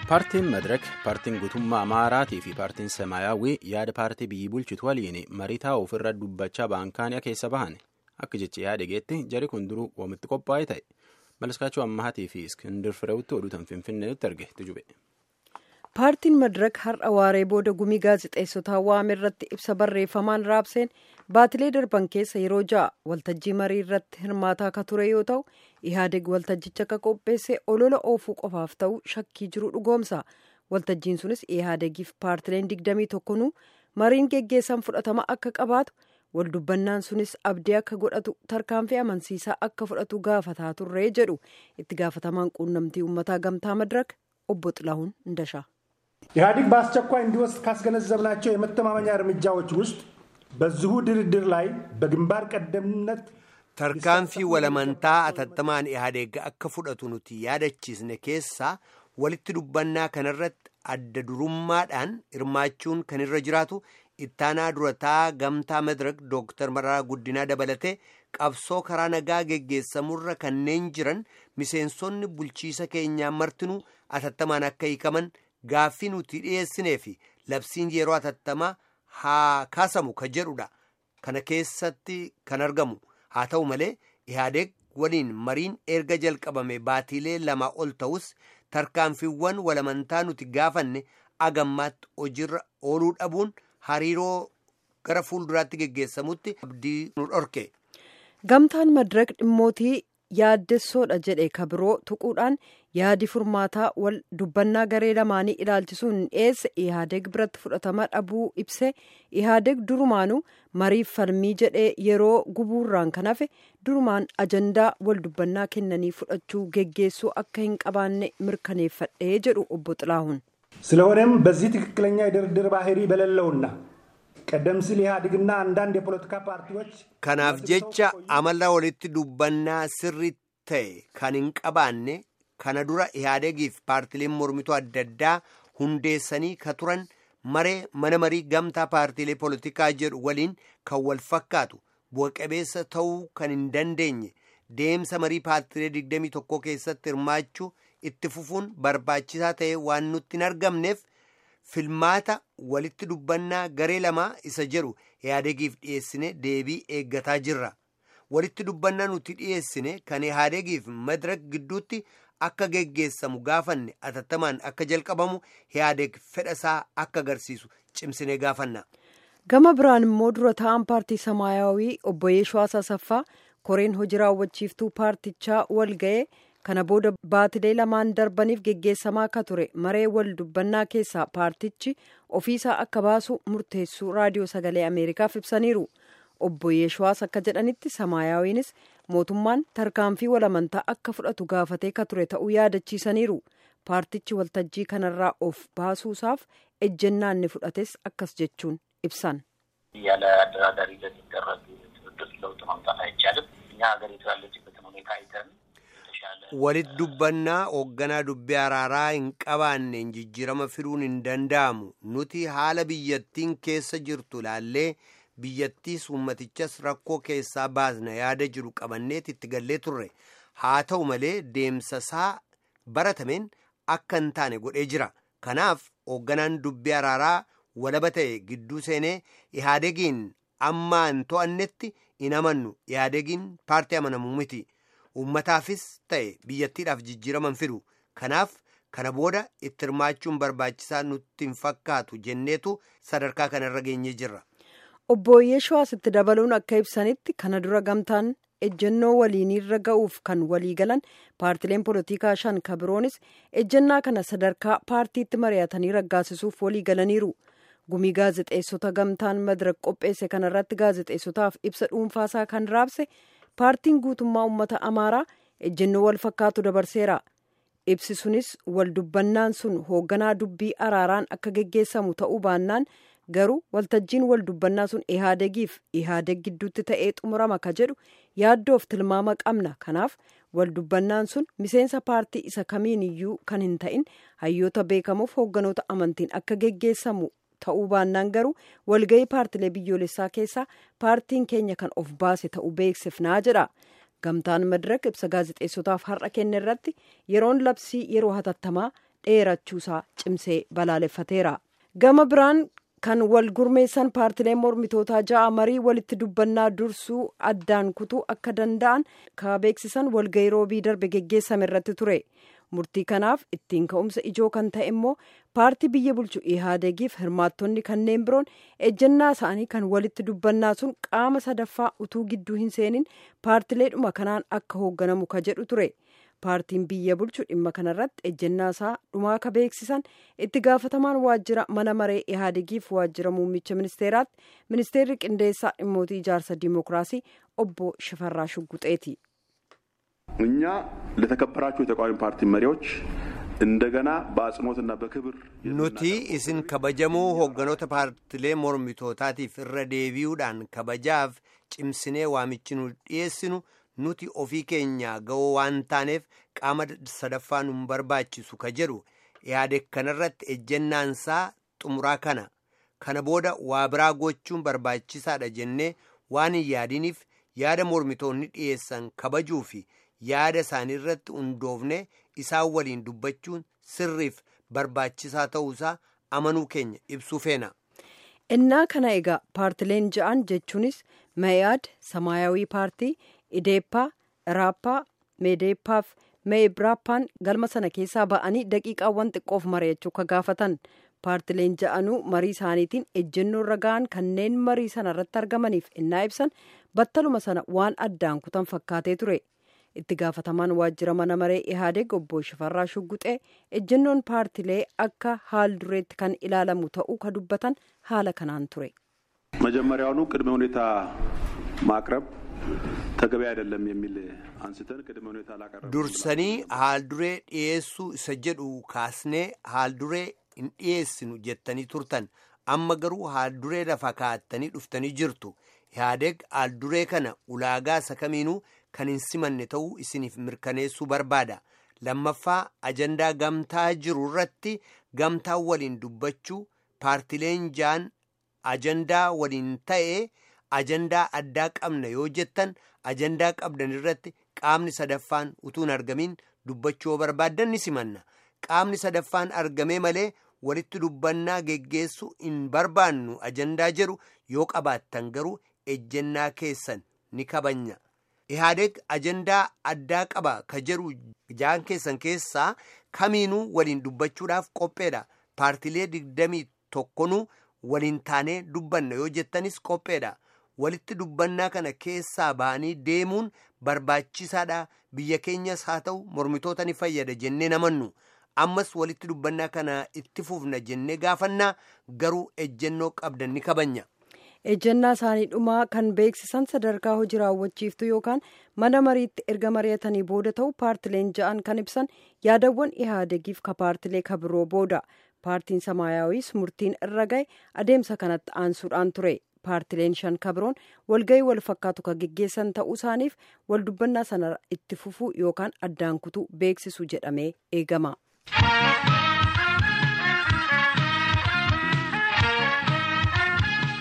paartiin madirak paartiin guutummaa amaaraatii fi paartiin samaayyaawwii yaada paartii biyyi bulchitu waliin marii taa'u ofirra dubbachaa baankaaniyaa keessa bahan akka jecha yaada geetti jari kun duruu wamitti qophaa'ee ta'e malaskaachuu ammahaatii fi iskindir fireewutti oduutan finfinneetti arge tujube. paartiin madirak har'a waaree booda gumii gaazexeessotaa waame irratti ibsa barreeffamaan raabseen baatilee darban keessa yeroo ja'a waltajjii marii irratti hirmaataa akka ture yoo ta'u ihaadeg waltajjicha akka qopheesse olola oofuu qofaaf ta'u shakkii jiru dhugoomsa waltajjiin sunis ihaadegiif paartileen digdamii tokkonuu mariin geggeessan fudhatama akka qabaatu waldubbannaan sunis abdii akka godhatu tarkaanfii amansiisaa akka fudhatu gaafataa turree jedhu itti gaafatamaan quunnamtii uummataa gamtaa madirak obbo xilahuun እንደሻ ኢህአዲግ በአስቸኳይ እንዲወስድ ካስገነዘብናቸው የመተማመኛ እርምጃዎች ውስጥ በዚሁ ድርድር ላይ በግንባር ቀደምነት tarkaanfii walamantaa atattamaan ihaadeeg akka fudhatu nuti yaadachiisne keessaa walitti dubbannaa kanarratti adda durummaadhaan hirmaachuun kan irra jiraatu ittaanaa durataa gamtaa madirak dooktar mararaa guddinaa dabalatee qabsoo karaa nagaa geggeessamurra kanneen jiran miseensonni bulchiisa keenyaa martinuu atattamaan akka hiikaman gaaffii nuti dhiyeessinee fi labsiin yeroo atattamaa haa kaasamu ka jedhudha kana keessatti kan argamu haa ta'u malee ihaadeeg waliin mariin erga jalqabame baatiilee lama ol ta'us tarkaanfiiwwan walamantaa nuti gaafanne agammaatti hojiirra ooluu dhabuun hariiroo gara fuulduraatti geggeessamutti abdii nu dhorke. gamtaan madirak dhimmootii yaaddessoodha jedhe kabiroo tuquudhaan yaadi furmaataa wal dubbannaa garee lamaanii ilaalchisuun dhiyeesse ihaadeg biratti fudhatama dhabuu ibse ihaadeg durumaanuu mariif falmii jedhee yeroo gubuurraan kan hafe durumaan ajandaa wal dubbannaa kennanii fudhachuu geggeessuu akka hin qabaanne mirkaneeffadhee jedhu obbo xilaahuun ስለሆነም በዚህ ትክክለኛ የድርድር ባህሪ በሌለውና ቀደም ሲል ኢህአዴግና አንዳንድ የፖለቲካ ፓርቲዎች kanaaf jecha amala walitti dubbannaa sirrii ta'e kan hin qabaanne kana dura ihaadegiif paartileen mormituu adda addaa hundeessanii ka turan maree mana marii gamtaa paartilee poolitikaa jedhu waliin kan wal fakkaatu bu'a-qabeessa ta'uu kan hin dandeenye deemsa marii paartilee 21 keessatti hirmaachuu itti fufuun barbaachisaa ta'e waan nutti hin argamneef filmaata walitti dubbannaa garee lamaa isa jedhu ihaadegiif dhiyeessine deebii eeggataa jirra walitti dubbannaa nuti dhiyeessine kan ihaadegiif madirak gidduutti akka geggeessamu gaafanne atattamaan akka jalqabamu ihaadeg fedhasaa akka agarsiisu cimsinee gaafanna. gama biraan immoo dura ta'an paartii samaayawii obbo Yeeshoo Asasaffaa koreen hojii raawwachiiftuu paartichaa wal ga'ee kana booda baatilee lamaan darbaniif geggeessamaa akka ture maree wal dubbannaa keessaa paartichi ofiisaa akka baasu murteessuu raadiyoo sagalee ameerikaaf ibsaniiru obbo Yeeshuwaas akka jedhanitti samaayawiinis mootummaan tarkaanfii walamantaa akka fudhatu gaafatee ka ture ta'uu yaadachiisaniiru paartichi waltajjii kanarraa of baasuusaaf ejjennaa inni fudhates akkas jechuun ibsan. ያለ አደራዳሪ ለሚደረግ ትብብር ለውጥ ማምጣት አይቻልም። እኛ ሀገሪቱ ያለችበትን ሁኔታ አይተን walitti dubbannaa hoogganaa dubbii araaraa hin qabaanneen jijjiirama fiduun hin danda'amu nuti haala biyyattiin keessa jirtu laallee biyyattiis ummatichas rakkoo keessaa baasna yaada jiru qabanneet itti gallee turre haa ta'u malee deemsasaa baratameen akka hin taane godhee jira kanaaf hoogganaan dubbii araaraa walaba ta'e gidduu seenee ihaadegiin ammaa hin to'annetti hin amannu ihaadegiin paartii amanamuu miti. ummataafis ta'e biyyattiidhaaf jijjiiraman fidu kanaaf kana booda itti hirmaachuun barbaachisaa nutti hin fakkaatu jenneetu sadarkaa kanarra geenyee jirra. obbo Yeeshuwaas itti dabaluun akka ibsanitti kana dura gamtaan ejjennoo waliinirra ga'uuf kan walii galan paartileen poolitikaa shan kabiroonis ejjennaa kana sadarkaa paartiitti mari'atanii raggaasisuuf walii galaniiru. gumii gaazexeessota gamtaan madirak qopheesse kanarratti gaazexeessotaaf ibsa dhuunfaasaa kan raabse. paartiin guutummaa uummata amaaraa ejjennoo wal fakkaatu dabarseera ibsi sunis wal dubbannaan sun hoogganaa dubbii araaraan akka geggeessamu ta'uu baannaan garuu waltajjiin wal dubbannaa sun ihaadegiif ihaadeg gidduutti ta'ee xumurama ka jedhu yaaddoof tilmaama qabna kanaaf wal dubbannaan sun miseensa paartii isa kamiin iyyuu kan hin ta'in hayyoota beekamuuf hoogganoota amantiin akka geggeessamu ta'uu baannaan garuu walga'ii paartilee biyyoolessaa keessaa paartiin keenya kan of baase ta'uu beeksifnaa jedha gamtaan madirak ibsa gaazexeessotaaf har'a kenne irratti yeroon labsii yeroo hatattamaa dheerachuusaa cimsee balaaleffateera. Gama biraan kan wal gurmeessan paartileen mormitootaa ja'a marii walitti dubbannaa dursuu addaan kutuu akka danda'an ka beeksisan walgahii roobii darbe geggeessame irratti ture. murtii kanaaf ittiin ka'umsa ijoo kan ta'e immoo paartii biyya bulchu ihaadegiif hirmaattonni kanneen biroon ejjennaa isaanii kan walitti dubbannaa sun qaama sadaffaa utuu gidduu hin seenin paartileedhuma kanaan akka hoogganamu ka jedhu ture paartiin biyya bulchu dhimma kanarratti ejjennaa isaa dhumaa ka beeksisan itti gaafatamaan waajjira mana maree ihaadegiif waajjira muummicha ministeeraatti ministeerri qindeessaa dhimmootii ijaarsa diimokiraasii obbo shifarraa shugguxeeti. እኛ ለተከበራችሁ የተቃዋሚ ፓርቲ መሪዎች እንደገና በአጽንኦትና በክብር nuti isin kabajamoo hoogganoota paartilee mormitootaatiif irra deebi'uudhaan kabajaaf cimsinee waamichi nu dhiyeessinu nuti ofii keenya ga'oo waan taaneef qaama sadaffaa nu barbaachisu ka jedhu yaade kanarratti ejjennaansaa xumuraa kana kana booda waa biraa gochuun barbaachisaadha jennee waan hin yaadiniif yaada mormitoonni dhiyeessan kabajuu fi yaada isaanii irratti hundoofne isaan waliin dubbachuun sirriif barbaachisaa ta'uusaa amanuu keenya ibsuu feena. innaa kana egaa paartileen ja'an jechuunis mayaad samaayawii paartii ideeppaa iraappaa meedeeppaaf meebraappaan galma sana keessaa ba'anii daqiiqaawwan xiqqoof mari'achuu ka gaafatan paartileen ja'anuu marii isaaniitiin ejjennoo irra ga'an kanneen marii sana irratti argamaniif innaa ibsan battaluma sana waan addaan kutan fakkaatee ture. itti gaafatamaan waajjira mana maree ihaadeg obbo shifarraa shugguxee ejjennoon paartilee akka haal dureetti kan ilaalamu ta'uu ka dubbatan haala kanaan ture. መጀመሪያውኑ ቅድመ ሁኔታ ማቅረብ ተገቢ አይደለም የሚል አንስተን ቅድመ ሁኔታ ላቀረብ dursanii haal duree dhiyeessuu isa jedhu kaasnee haal duree hin dhiyeessinu jettanii turtan amma garuu haal duree lafa kaa'attanii dhuftanii jirtu ihaadeg haal duree kana ulaagaa isa kamiinuu kan hin simanne ta'uu isiniif mirkaneessuu barbaada lammaffaa ajandaa gamtaa jiru irratti gamtaa waliin dubbachuu paartileen jaan ajandaa waliin ta'ee ajandaa addaa qabna yoo jettan ajandaa qabdan irratti qaamni sadaffaan utuu hin argamin dubbachuu yoo barbaaddan ni simanna qaamni sadaffaan argamee malee walitti dubbannaa geggeessuu hin barbaannu ajandaa jedhu yoo qabaattan garuu ejjennaa keessan ni kabanya. ihaadeg ajandaa addaa qaba ka jedhu jaan keessan keessaa kamiinuu waliin dubbachuudhaaf qopheedha paartilee digdamii tokkonuu waliin taanee dubbanna yoo jettanis qopheedha walitti dubbannaa kana keessaa ba'anii deemuun barbaachisaadha biyya keenyas haa ta'u mormitoota ni fayyada jennee namannu ammas walitti dubbannaa kana itti fufna jennee gaafannaa garuu ejjennoo qabdan ni kabanya. ejjennaa isaanii dhumaa kan beeksisan sadarkaa hojii raawwachiiftu yookaan mana mariitti erga mari'atanii booda ta'u paartileen ja'an kan ibsan yaadawwan ihaadegiif ka paartilee ka biroo booda paartiin samaayaawis murtiin irra ga'e adeemsa kanatti aansuudhaan ture paartileen shan ka biroon walga'ii wal fakkaatu ka geggeessan ta'uu isaaniif wal dubbannaa sana itti fufuu yookaan addaan kutuu beeksisu jedhamee eegama.